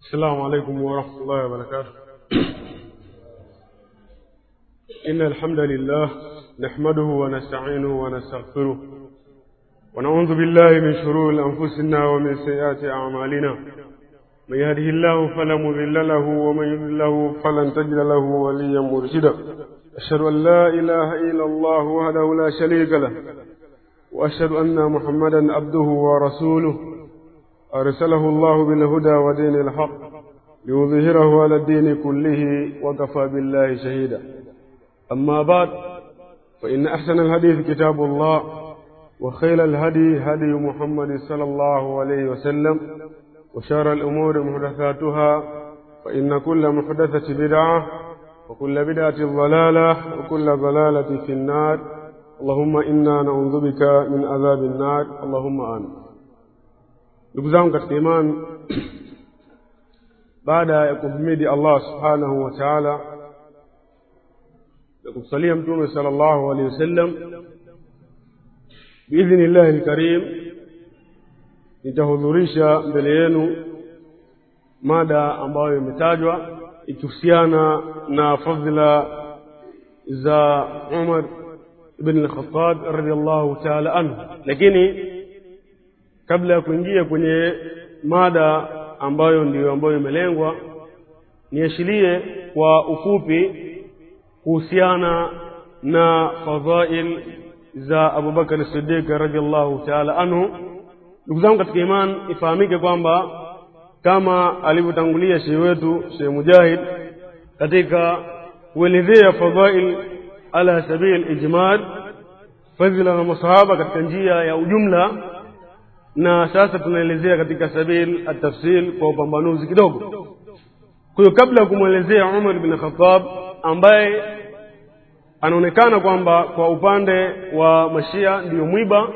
السلام عليكم ورحمة الله وبركاته إن الحمد لله نحمده ونستعينه ونستغفره ونعوذ بالله من شرور أنفسنا ومن سيئات أعمالنا من يهده الله فلا مضل له ومن يضلل له فلن تجد له وليا مرشدا أشهد أن لا إله إلا الله وحده لا شريك له وأشهد أن محمدا عبده ورسوله أرسله الله بالهدى ودين الحق ليظهره على الدين كله وكفى بالله شهيدا أما بعد فإن أحسن الحديث كتاب الله وخير الهدي هدي محمد صلى الله عليه وسلم وشار الأمور محدثاتها فإن كل محدثة بدعة وكل بدعة ضلالة وكل ضلالة في النار اللهم إنا نعوذ بك من عذاب النار اللهم آمين ndugu zangu katika imani baada ya kumhimidi allah subhanahu wa taala na kumsalia mtume sala llahu alehi wasallam biidhni llahi lkarim nitahudhurisha mbele yenu mada ambayo imetajwa ikihusiana na fadhila za umar ibn lkhatab radiallahu taala anhu lakini kabla ya kuingia kwenye mada ambayo ndiyo ambayo imelengwa niashirie kwa ufupi kuhusiana na fadhail za abubakar sidiq radiallahu taala anhu ndugu zangu katika iman ifahamike kwamba kama alivyotangulia shehe wetu shehe mujahid katika kuelezea fadhail ala sabil ijmal fadhila na masahaba katika njia ya ujumla na sasa tunaelezea katika sabil atafsil kwa upambanuzi kidogo kwa hiyo kabla ya kumwelezea umar bin khatab ambaye anaonekana kwamba kwa upande wa mashia ndiyo mwiba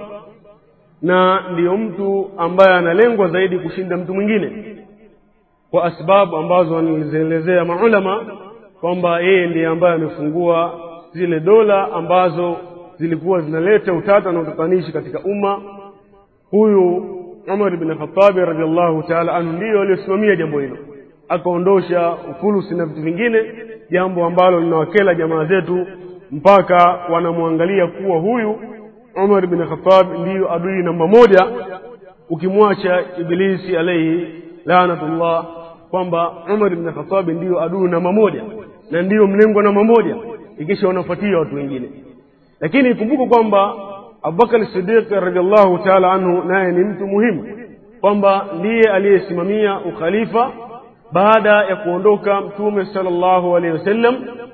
na ndiyo mtu ambaye analengwa zaidi kushinda mtu mwingine kwa asbabu ambazo wanazielezea maulama kwamba yeye ndiye ambaye amefungua zile dola ambazo zilikuwa zinaleta utata na utatanishi katika umma huyu umar bin khatabi radiallahu taala anhu ndiyo aliyosimamia jambo hilo akaondosha ufulusi na vitu vingine jambo ambalo linawakela jamaa zetu mpaka wanamwangalia kuwa huyu umar bin khatab ndiyo adui namba moja ukimwacha ibilisi alaihi lanatullah kwamba umar bin khatabi ndiyo adui namba moja na ndiyo mlengo namba moja ikisha wanafuatia watu wengine lakini ikumbuke kwamba abubakar sidiq radiallahu taala anhu naye ni mtu muhimu kwamba ndiye aliyesimamia ukhalifa baada ya kuondoka mtume sala llahu alehi wasallam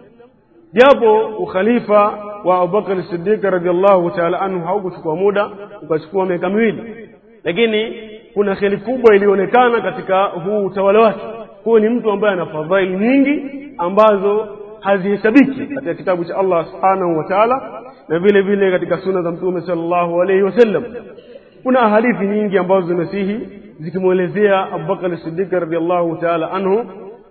japo ukhalifa wa abubakar sidiq radiallahu taala anhu haukuchukua muda ukachukua miaka miwili lakini kuna kheri kubwa iliyoonekana katika huu utawala wake huyo ni mtu ambaye ana fadhaili nyingi ambazo hazihesabiki katika kitabu cha allah subhanahu wa taala na vile vile katika suna za mtume sallallahu alaihi wasallam kuna ahadithi nyingi ambazo zimesihi zikimwelezea abubakar sidiq radiallahu taala anhu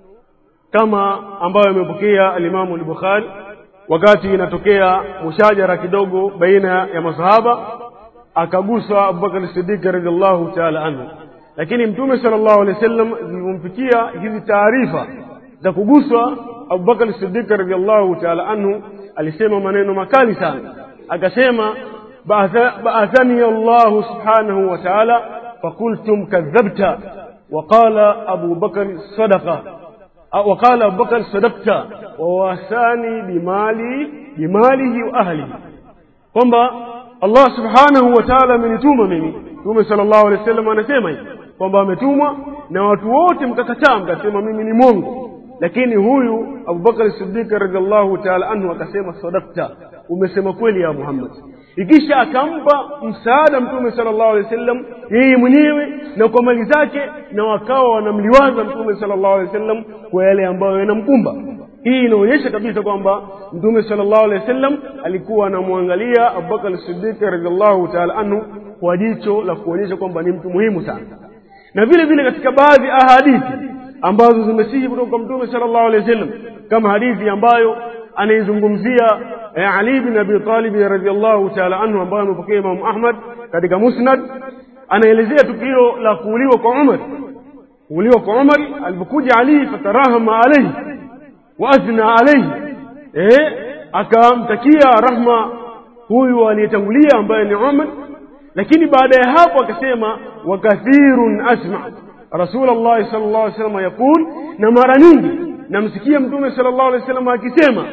kama ambayo imepokea alimamu lbukhari wakati inatokea mushajara kidogo baina ya masahaba akaguswa abubakar sidiq radiallahu taala anhu lakini mtume sala llahu alehi wa sallam zilivyomfikia hizi taarifa za kuguswa abubakar sidiq radiallahu taala anhu alisema maneno makali sana akasema baathani allahu subhanahu wa taala fakultum kadhabta waqala abu bakari sadaqa وقال أبو بكر صدقت وواساني بمالي بماله وأهله kwamba allah subhanahu wa taala amenituma mimi mtume sala llahu alehi wa sallam anasema hivi kwamba ametumwa na watu wote mkakataa mkasema mimi ni mwongo lakini huyu abubakari sidiki radiallahu taala anhu akasema sadakta umesema kweli ya muhammad ikisha akampa msaada mtume sala llahu alehi wasallam yeye mwenyewe na kwa mali zake na wakawa wanamliwaza mtume sala llahu alehi wasallam kwa yale ambayo yanamkumba hii inaonyesha kabisa kwamba mtume sala llahu alehi wasallam alikuwa anamwangalia abubakar sidiki radiallahu taala anhu kwa jicho la kuonyesha kwamba ni mtu muhimu sana na vile vile katika baadhi ya ahadithi ambazo zimesihi kutoka kwa mtume sala llahu alehi wasallam kama hadithi ambayo anaizungumzia eh, ali bin abi talibi radiallahu taala anhu ambayo amepokea imamu ahmad katika musnad anaelezea tukio la kuuliwa kwa umar kuuliwa kwa umar alipokuja ali fatarahama alaihi waathna alaihi eh, akamtakia rahma huyu aliyetangulia ambaye ni umar lakini baada ya hapo akasema wakathirun asma rasulllahi sal llah alih wasallam yaqul na mara nyingi namsikia mtume sal llahu alih wasallam akisema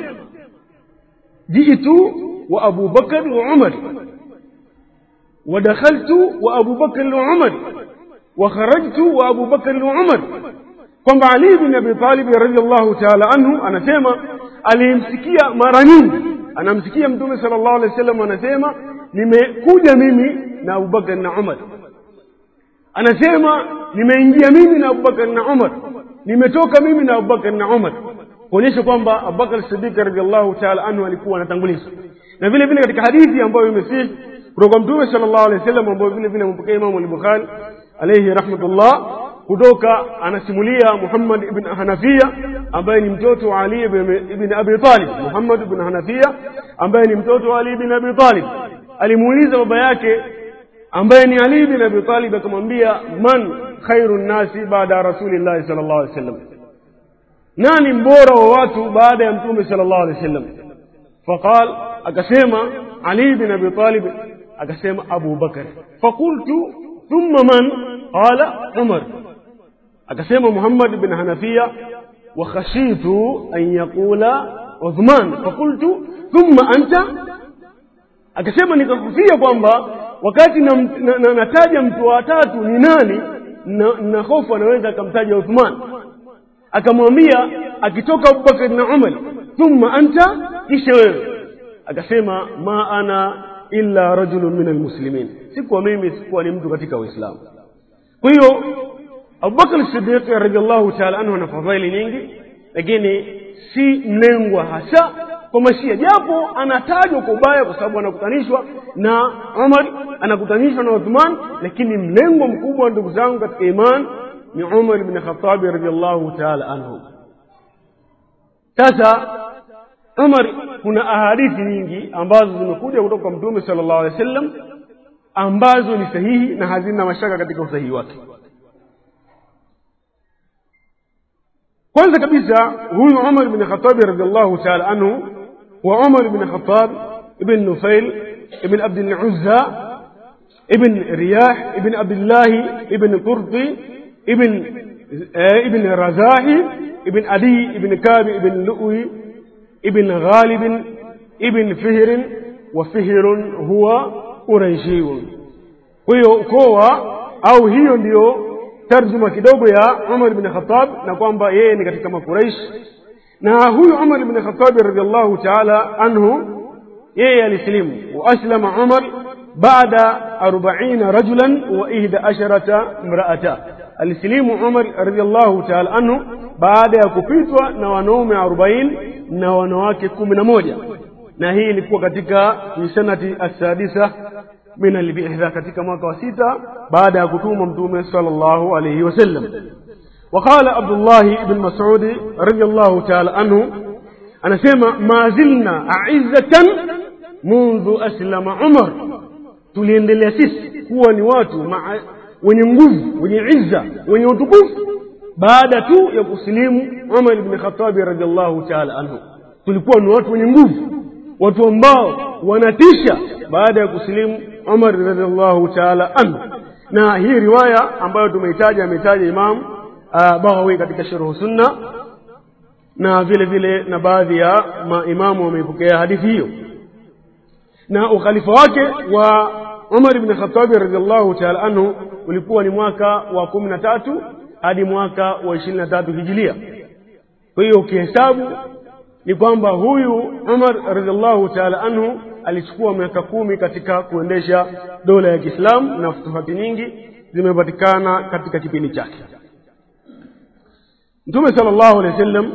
jitu wa abu bakar wa umar ودخلت وأبو بكر وعمر وخرجت وأبو بكر وعمر kwamba Ali bin Abi Talib radhiallahu ta'ala anhu anasema alimsikia mara nyingi anamsikia mtume sallallahu alaihi wasallam anasema nimekuja mimi na Abubakar na Umar anasema nimeingia mimi na Abubakar na Umar nimetoka mimi na Abubakar na Umar kuonyesha kwamba Abubakar Siddiq radhiallahu ta'ala anhu alikuwa anatanguliza na vile vile katika hadithi ambayo imesihi kutoka mtume sallallahu alaihi wasallam ambayo vile vile amepokea Imam al-Bukhari alayhi rahmatullah kutoka anasimulia Muhammad ibn Hanafia ambaye ni mtoto wa Ali ibn Abi Talib Muhammad ibn Hanafia ambaye ni mtoto wa Ali ibn Abi Talib alimuuliza baba yake ambaye ni Ali ibn Abi Talib akamwambia man khairu nasi baada rasulillahi sallallahu alaihi wasallam nani mbora wa watu baada ya mtume sallallahu alaihi wasallam faqal akasema Ali ibn Abi Talib akasema Abu Bakar fakultu thumma man qala Umar akasema Muhammad bin Hanafia wa khashitu an yaqula Uthman fakultu thumma anta akasema nikakufia kwamba wakati nataja mtu wa tatu ni nani na, na hofu anaweza akamtaja Uthman akamwambia akitoka Abubakar na Umar thumma anta kisha wewe akasema ma ana illa rajulun min almuslimin sikuwa mimi sikuwa ni mtu katika uislamu kwa hiyo abubakar sidiq radiallahu taala anhu ana fadhaili nyingi lakini si mlengwa hasa kwa mashia japo anatajwa kwa ubaya kwa sababu anakutanishwa na umar anakutanishwa na uthman lakini mlengo mkubwa ndugu zangu katika iman ni umar bni khatabi radiallahu taala anhu sasa umar kuna ahadithi nyingi ambazo zimekuja kutoka kwa mtume sala llahu alehi wa sallam ambazo ni sahihi na hazina mashaka katika usahihi wake kwanza kabisa huyu umar bni khatabi radiallahu taala anhu wa umar bni khatab ibn nufail ibn abdiluzza ibn riyah ibn abdillahi ibn qurti ibn ibn razahi ibn adi ibn kabi ibn lu'i ابن غالب ابن فهر وفهر هو قريشي hiyo ukoa au hiyo ndiyo tarjuma kidogo ya umar bni khatab na kwamba yeye ni katika makuraish na huyu umar bni khatabi radiallahu taala anhu yeye alisilimu waaslama umar baada arbaina rajulan wa ihda asharata mraata alisilimu umar radiallahu taala anhu baada ya kupitwa na wanaume arobaini na wanawake kumi na moja na hii ilikuwa katika fi sanati assadisa min albitha katika mwaka wa sita baada ya kutuma mtume sallallahu alayhi wasallam وقال عبد الله بن مسعود رضي الله تعالى عنه أنا سيما ما زلنا أعزة منذ أسلم عمر tuliendelea sisi kuwa ni watu maa, wenye nguvu wenye izza wenye utukufu baada tu ya kusilimu umar ibn khatabi radiallahu taala anhu tulikuwa ni watu wenye nguvu watu ambao wanatisha baada ya kusilimu umar radiallahu taala anhu na hii riwaya ambayo tumeitaja ameitaja imam uh, baghawi katika sharhu sunna na vile vile na baadhi ya maimamu wameipokea hadithi hiyo na ukhalifa wake wa umar ibn khatabi radiallahu taala anhu ulikuwa ni mwaka wa kumi na tatu hadi mwaka wa ishirini na tatu hijilia kwa hiyo ukihesabu ni kwamba huyu umar radiallahu taala anhu alichukua miaka kumi katika kuendesha dola ya kiislamu na futuhati nyingi zimepatikana katika kipindi chake mtume sala llahu alehi wa sallam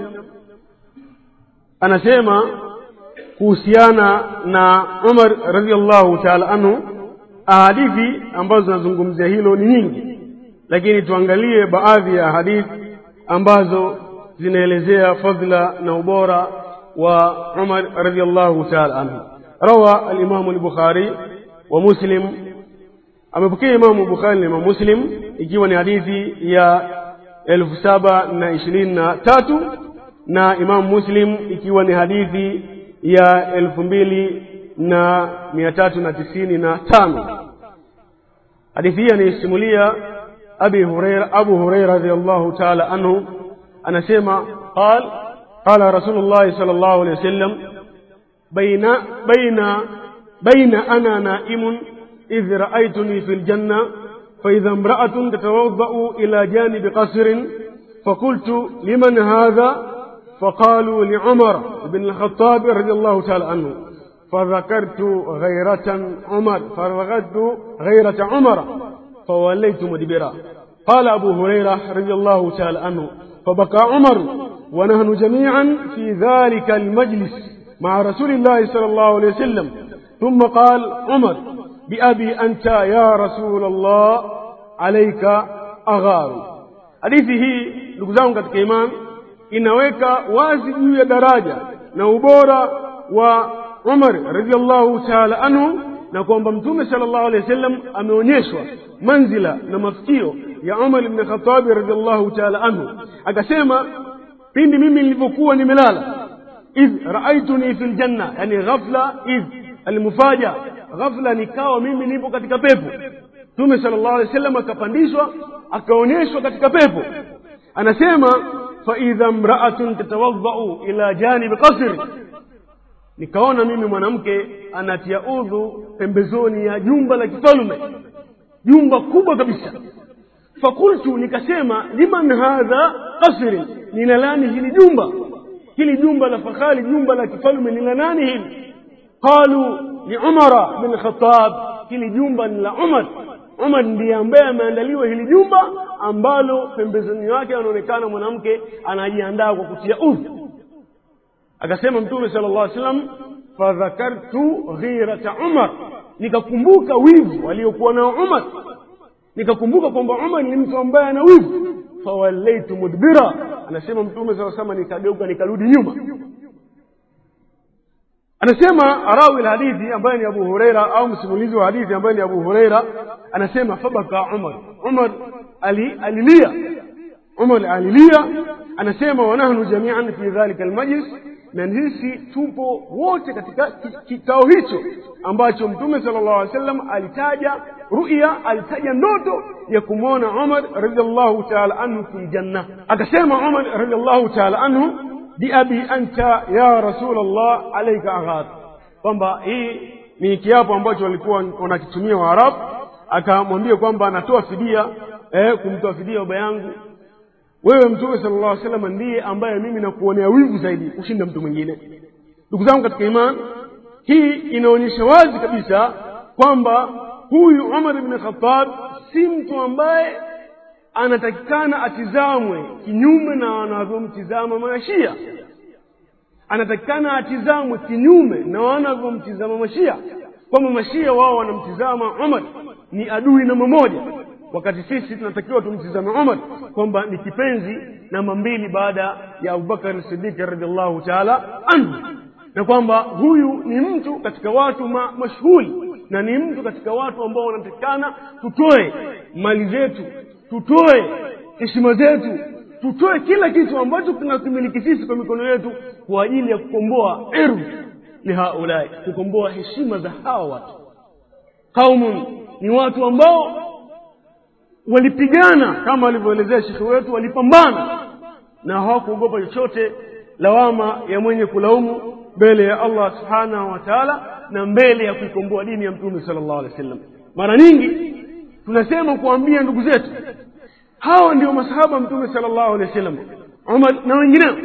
anasema kuhusiana na umar radiallahu taala anhu ahadithi ambazo zinazungumzia hilo ni nyingi lakini tuangalie baadhi ya hadithi ambazo zinaelezea fadhila na ubora wa umar radiallahu taala anhu rawa alimamu lbukhari wa muslim amepokea imamu bukhari na imamu muslim ikiwa ni hadithi ya elfu saba na ishirini na tatu na imamu muslim ikiwa ni hadithi ya elfu mbili na mia tatu na tisini na tano hadithi hii anaisimulia abi hureira abu hureira radiallahu taala anhu anasema qal qala rasulullahi sal llahu alehi wasallam baina baina baina ana naimun idh raaituni fi ljanna فإذا امرأة تتوضأ إلى جانب قصر فقلت لمن هذا فقالوا لعمر بن الخطاب رضي الله تعالى عنه فذكرت غيرة عمر فذكرت غيرة عمر فوليت مدبرا قال أبو هريرة رضي الله تعالى عنه فبكى عمر ونحن جميعا في ذلك المجلس مع رسول الله صلى الله عليه وسلم ثم قال عمر بأبي أنت يا رسول الله عليك أغار hadithi hii ndugu zangu katika imani inaweka wazi juu ya daraja na ubora wa umar radiallahu taala anhu na kwamba mtume sala llahu alehi wa sallam ameonyeshwa manzila na mafikio ya umar ibni khatabi radiallahu taala anhu akasema pindi mimi nilivyokuwa nimelala idh raaituni fi ljanna yani ghafla idh almufaja ghafla nikawa mimi nipo katika pepo mtume sala llahu alehi wa sallam akapandishwa akaonyeshwa katika pepo anasema faidha mraatun tatawadhau ila janibi qasri nikaona mimi mwanamke anatia udhu pembezoni ya jumba la kifalme jumba kubwa kabisa fakultu nikasema liman hadha qasri nina nani hili jumba hili jumba la fahari jumba la kifalme nina nani hili qalu ni umara bin khatab hili jumba ni la umar umar ndiye ambaye ameandaliwa hili jumba ambalo pembezoni wake anaonekana mwanamke anajiandaa kwa kutia udhu akasema mtume sala llah salam fadhakartu ghirata umar nikakumbuka wivu aliokuwa nao umar nikakumbuka kwamba umar ni mtu ambaye ana wivu fawallaitu mudbira anasema mtume saa salama nikageuka nikarudi nyuma anasema rawi lhadithi ambaye ni abu hureira au msimulizi wa hadithi ambaye ni abu hureira anasema fabaka umar umar ali, alilia umar alilia anasema wanahnu jamian fi dhalika almajlis na sisi tupo wote katika kikao hicho ambacho mtume sala llahu alih wasallam alitaja ruya alitaja ndoto ya kumwona umar radiallahu taala anhu fi ljanna akasema umar radiallahu taala anhu biabi anta ya rasul llah alaika aghar kwamba hii ni kiapo ambacho walikuwa wanakitumia waarabu akamwambia kwamba anatoa fidia eh, kumtoa fidia baba yangu wewe mtume sala llah salam ndiye ambaye mimi nakuonea wivu zaidi kushinda mtu mwingine ndugu zangu katika iman hii inaonyesha wazi kabisa kwamba huyu umar bni khatab si mtu ambaye anatakikana atizamwe kinyume na wanavyomtizama mashia anatakikana atizamwe kinyume na wanavyomtizama mashia kwamba mashia wao wanamtizama umar ni adui namba moja wakati sisi tunatakiwa tumtizame umar kwamba ni kipenzi namba mbili baada ya abubakar sidiki radiallahu taala anhu na kwamba huyu ni mtu katika watu ma, mashuhuri na ni mtu katika watu ambao wanatakikana tutoe mali zetu tutoe heshima zetu tutoe kila kitu ambacho tunakimiliki sisi kwa mikono yetu kwa ajili ya kukomboa irdh lihaulai kukomboa heshima za hawa watu qaumun ni watu ambao walipigana kama alivyoelezea shekhe wetu walipambana na hawakuogopa chochote lawama ya mwenye kulaumu mbele ya allah subhanahu wa taala na mbele ya kuikomboa dini ya mtume sala llahu alehi wa sallam mara nyingi tunasema kuambia ndugu zetu hawa ndio masahaba mtume sala llahu alehi wa sallam umar na wengineo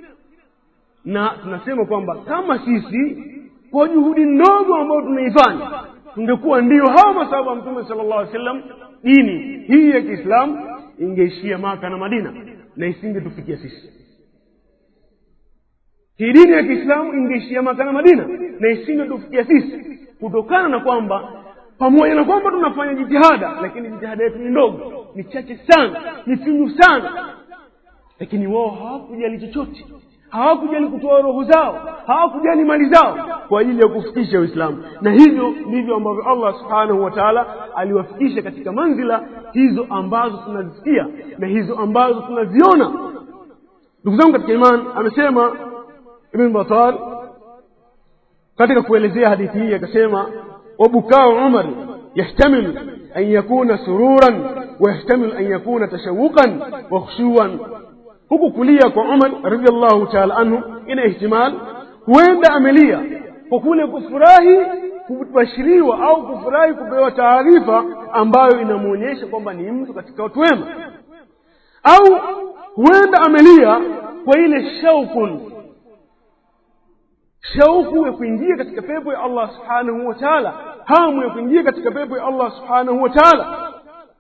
na tunasema kwamba kama sisi kwa juhudi ndogo ambayo tunaifanya tungekuwa ndio hawa masahaba mtume sala llahu alehi wa sallam dini hii ya kiislamu ingeishia maka na madina na isingetufikia sisi hii dini ya kiislamu ingeishia maka na madina na isingetufikia sisi kutokana na kwamba pamoja na kwamba tunafanya jitihada lakini jitihada yetu ni ndogo ni chache sana ni finyu sana lakini wao hawakujali chochote hawakujali kutoa roho zao hawakujali mali zao kwa ajili ya kufikisha uislamu na hivyo ndivyo ambavyo allah subhanahu wa taala aliwafikisha katika manzila hizo ambazo tunazisikia na hizo ambazo tunaziona ndugu zangu katika iman amesema ibn batal katika kuelezea hadithi hii akasema wabukao umar yahtamilu an yakuna sururan wayahtamilu an yakuna tashawuqan wa khushuan huku kulia kwa umar radiallahu taala anhu ina ihtimal huenda amelia kwa kule kufurahi kubashiriwa au kufurahi kupewa taarifa ambayo inamwonyesha kwamba ni mtu katika watu wema au huenda amelia kwa ile shaukun shauku ya kuingia katika pepo ya allah subhanahu wa taala hamu ya kuingia katika pepo ya allah subhanahu wa taala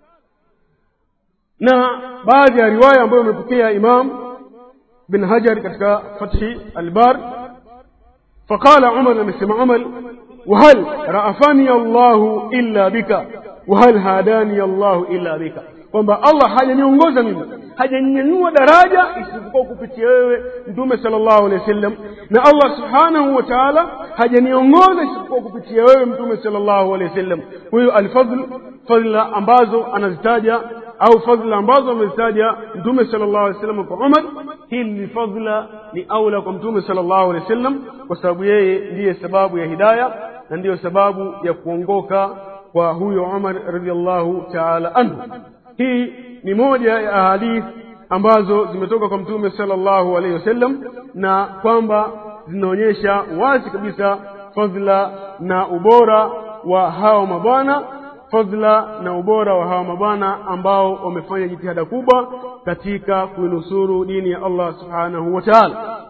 na baadhi ya riwaya ambayo imepokea imam bin hajar katika fathi albar faqala umar amesema umar wahal raafani allahu illa bika wahal hadani allahu illa bika kwamba allah hajaniongoza mimi hajanyanyua daraja isipokuwa kupitia wewe mtume sallallahu alaihi wasallam na allah subhanahu wa taala hajaniongoza isipokuwa kupitia wewe mtume sallallahu alaihi wasallam huyo alfadl fadla ambazo anazitaja au fadhila ambazo amezitaja mtume sallallahu alaihi wasallam kwa umar hili ni fadhila ni aula kwa mtume sallallahu alaihi wasallam kwa sababu yeye ndiye sababu ya hidaya na ndiyo sababu ya kuongoka kwa huyo umar radiallahu taala anhu hii ni moja ya ahadith ambazo zimetoka kwa mtume sallallahu alaihi wasallam na kwamba zinaonyesha wazi kabisa fadhila na ubora wa hawa mabwana fadhila na ubora wa hawa mabwana ambao wamefanya jitihada kubwa katika kuinusuru dini ya allah subhanahu wa taala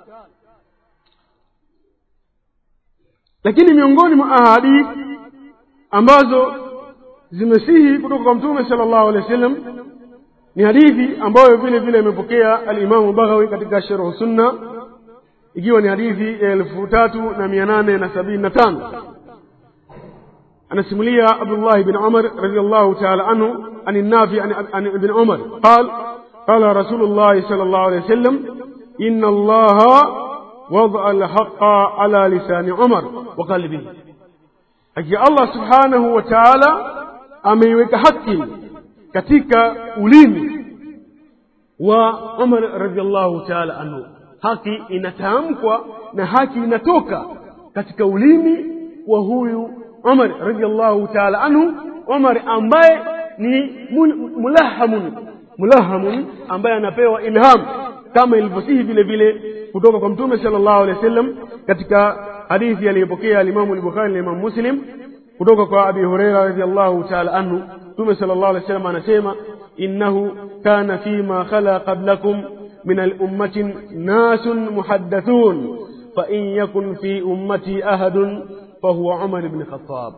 lakini miongoni mwa ahadith ambazo zimesihi kutoka kwa mtume sallallahu alaihi wasallam ni hadithi ambayo vile vile imepokea alimamu baghawi katika sharhu sunna ikiwa ni hadithi ya elfu tatu na mia nane na sabini na tano anasimulia abdullahi bin umar radiallahu taala anhu an nafi an ibn umar qal قال رسول الله صلى الله عليه وسلم إن الله وضع الحق على لسان عمر وقلبه أجي الله سبحانه وتعالى ameiweka haki katika ulimi wa umar radiallahu taala anhu haki inatamkwa na haki inatoka katika ulimi wa huyu umar radiallahu taala anhu umar ambaye ni mulahamun mulahamun ambaye anapewa ilham kama ilivyosihi vile vile kutoka kwa mtume sallallahu alaihi wasallam katika hadithi aliyopokea alimamu al-bukhari na imamu muslim kutoka kwa abi hureira radiallahu taala anhu mtume sala llahu alih wasallam anasema innahu kana fima khala qablakum min alummatin nasun muhaddathun fain yakun fi ummati ahadun fahuwa umar bni khatab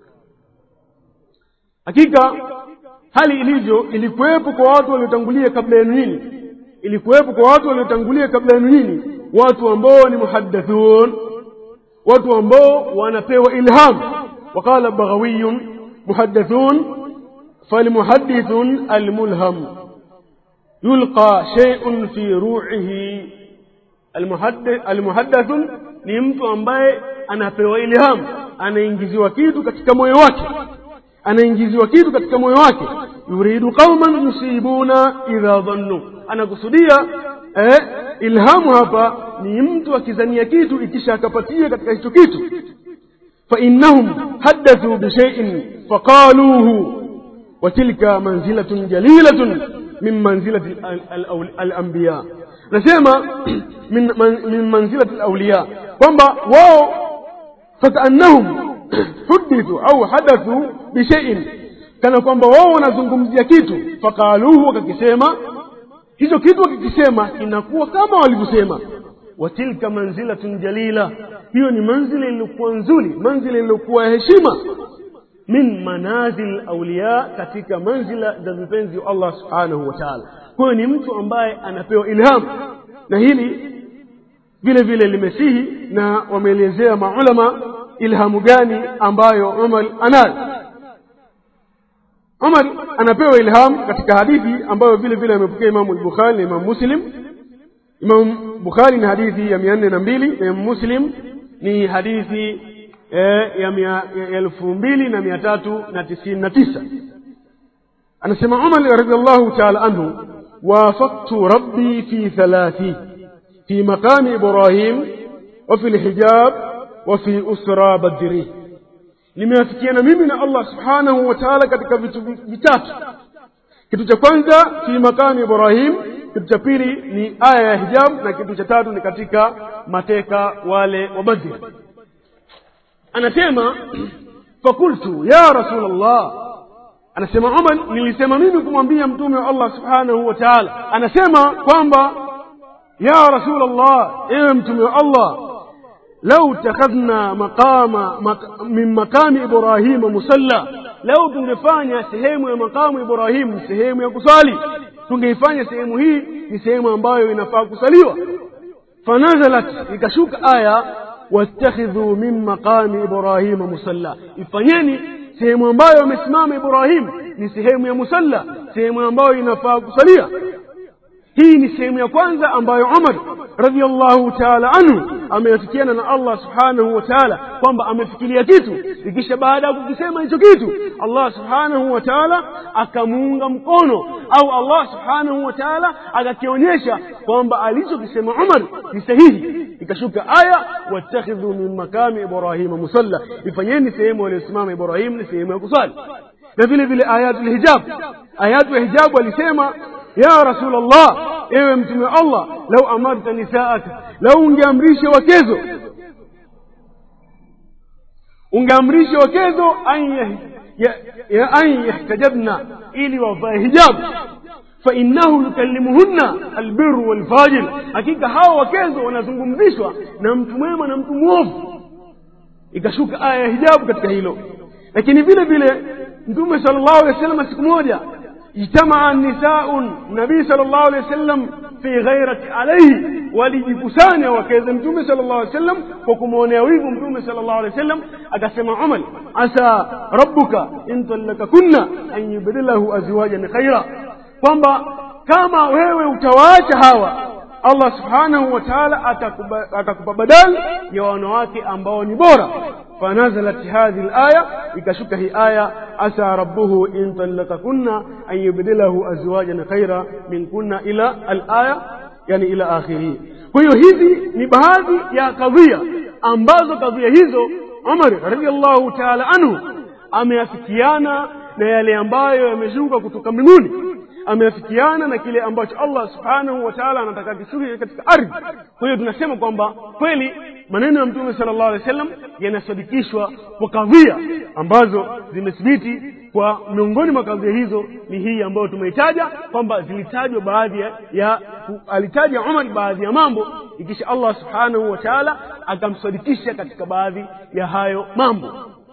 hakika hali ilivyo ilikuwepo kwa watu waliotangulia kabla yenu nini ilikuwepo kwa watu waliotangulia kabla yenu nini watu ambao ni muhaddathun watu ambao wanapewa ilham وقال بغوي محدثون فالمحدث الملهم يلقى شيء في روعه المحدث, المحدث ni mtu ambaye anapewa ilham anaingiziwa kitu katika moyo wake anaingiziwa kitu katika moyo wake yuridu qauman yusibuna idha dhannu anakusudia eh, ilhamu hapa ni mtu akizania kitu ikisha akapatia katika hicho kitu فإنهم حدثوا بشيء فقالوه وتلك منزلة جليلة من منزلة الأنبياء نسمى من, من منزلة الأولياء kwamba wao fakaannahum hudithu au hadathu bishaiin kana kwamba wao wanazungumzia kitu faqaluhu wakakisema hicho kitu wakikisema inakuwa kama walivyosema watilka manzilatun jalila hiyo ni manzila iliyokuwa nzuri manzila iliyokuwa heshima min manazil auliya katika manzila za vipenzi wa allah subhanahu wa taala kwa hiyo ni mtu ambaye anapewa ilham na hili vile vile limesihi na wameelezea maulama ilhamu gani ambayo umar anayo umar anapewa ilham katika hadithi ambayo vile vile amepokea imamu al-bukhari na imamu muslim imam bukhari ni hadithi ya mia nne na mbili na imam muslim ni hadithi eh, ya, mia, ya elfu mbili na mia tatu na tisini na tisa anasema umar radiallahu taala anhu wafaktu rabbi fi thalathi fi maqami ibrahim وفي الحجاب وفي أسرى بدري nimeafikiana mimi na allah subhanahu wa taala katika vitu vitatu kitu cha kwanza fi makami ibrahim kitu cha pili ni aya ya hijab na kitu cha tatu ni katika mateka wale wa badri anasema fakultu ya rasulllah anasema umar nilisema mimi kumwambia mtume wa allah subhanahu wa taala anasema kwamba ya rasulllah ewe mtume wa allah lau takhadhna maqama mak, min maqami ibrahima musalla lau tungefanya sehemu ya maqamu ibrahim sehemu ya kusali tungeifanya sehemu hii ni sehemu ambayo inafaa kusaliwa fanazalat ikashuka aya wattakhidhu min maqami ibrahima musalla ifanyeni sehemu ambayo amesimama ibrahim ni sehemu ya musalla sehemu ambayo inafaa kusalia hii ni sehemu ya kwanza ambayo umar radiallahu taala anhu ameafikiana na allah subhanahu wa taala kwamba amefikiria kitu ikisha baada ya kukisema hicho kitu allah subhanahu wa taala akamuunga mkono au allah subhanahu wa taala akakionyesha kwamba alichokisema umar ni sahihi ikashuka aya wattakhidhu min makami ibrahima musalla ifanyeni sehemu aliyosimama ibrahim ni sehemu ya kusali na vile vile ayatul hijab ayatu ya hijabu alisema ya rasul allah ewe mtume wa allah lau amarta nisaaka lau ungeamrisha wakezo ungeamrisha wakezo an yahtajabna ili wavae hijabu fainnahu yukallimuhunna albiru walfajir hakika hawa wakezo wanazungumzishwa na mtu mwema na mtu mwovu ikashuka aya ya hijabu katika hilo lakini vile vile mtume sala llahu alehi wa sallam siku moja اجتمع النساء النبي صلى الله عليه وسلم في غيرة عليه walijikusanya wakaweza mtume sala llahu alih wasallam kwa kumwonea wivu mtume sala llahu alih wasallam akasema umar asa rabbuka in tallakakunna an yubdilahu azwajan khaira kwamba kama wewe utawaacha hawa allah subhanahu wa taala atakupa badali ya wanawake ambao ni bora فنزلت هذه الآية ikashuka hii aya asa rabbuhu in talakakunna an yubdilahu azwajan khaira minkunna ila alaya yani ila akhirihi kwa hiyo hizi ni baadhi ya kadhia ambazo kadhia hizo umar radiallahu taala anhu ameafikiana na yale ambayo yameshuka kutoka mbinguni ameafikiana na kile ambacho allah subhanahu wa taala anataka kishuke katika ardhi kwa hiyo tunasema kwamba kweli maneno ya mtume sala llahu alehi wa sallam yanasadikishwa kwa kadhia ambazo zimethibiti kwa miongoni mwa kadhia hizo ni hii ambayo tumeitaja kwamba zilitajwa baadhi ya, ya alitaja umar baadhi ya mambo ikisha allah subhanahu wa taala akamsadikisha katika baadhi ya hayo mambo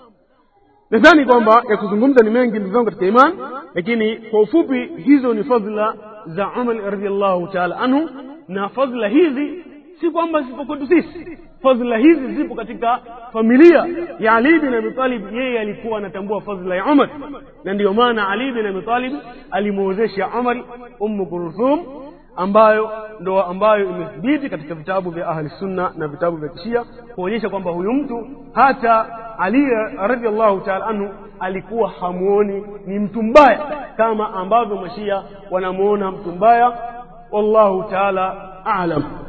nadhani kwamba ya kuzungumza ni mengi ndugu zangu katika iman lakini kwa ufupi hizo ni fadhila za umar radiallahu taala anhu na fadhila hizi si kwamba zipo kwetu sisi fadhila hizi zipo katika familia ya ali bin abi talib yeye alikuwa anatambua fadhila ya umar na ndiyo maana ali bin abi talib alimwozesha umar ummu kulthum ambayo ndo ambayo imethibiti katika vitabu vya ahli sunna na vitabu vya kishia kuonyesha kwamba huyu mtu hata ali radiallahu taala anhu alikuwa hamuoni ni mtu mbaya kama ambavyo mashia wanamuona mtu mbaya wallahu taala alam